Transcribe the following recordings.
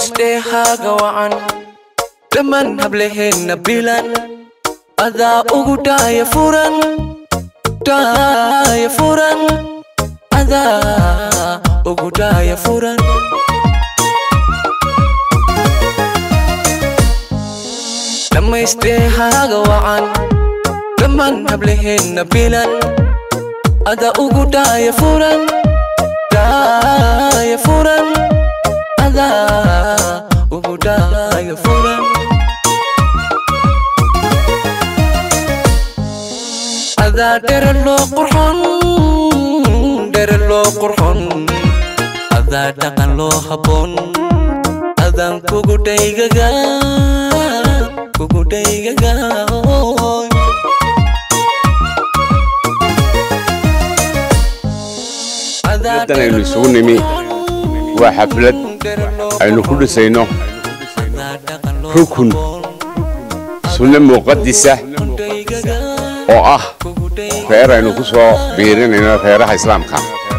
dhammaystehaaga wacan dhammaan hablaheenna bilan adaa ugu dhaaya furan dhaaya furan adaa ugu dhaaya furan dhammaystehaaga wacan dhammaan hablaheenna bilan adaa ugu dhaaya furan dhaaya furan adaa ugu dhaaya furan adaa dherer loo qurxon dherer loo qurxon adaa dhaqan loo habboon adaan kugu dhaygaga kugu dhaygaga xafladan aynu isugu nimi waa xaflad aynu ku dhisayno rukun sunno muqadisa oo ah reer aynu ku soo biirinayno reeraha islaamka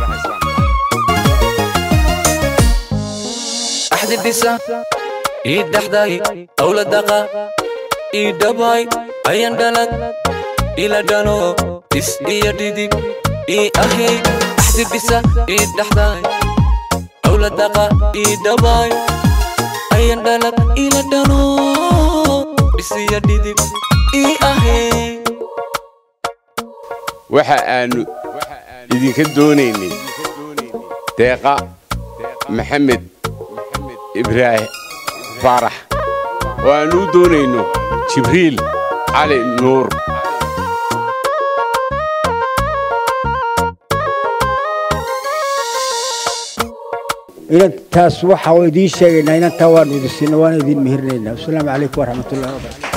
axdi dhisa ii dhaxday awladaqa ii dhabay ayan dhalag ila dhano is iyo dhidib ii ahay axdi dhisa ii dhaxday awladaqa ii dhabay ayan dhalag ila dhano is iyo dhidib ii ahay waxa aanu idinka doonaynay deeqa maxamed ibraahim faarax oo aanu u doonayno jibriil cali nuur inantaas waxa idiin sheegaynaa inantaa waanu idin siinna waana idin mehirinaynaa wasalaamu calaykum waraxmatullahi wabarakatu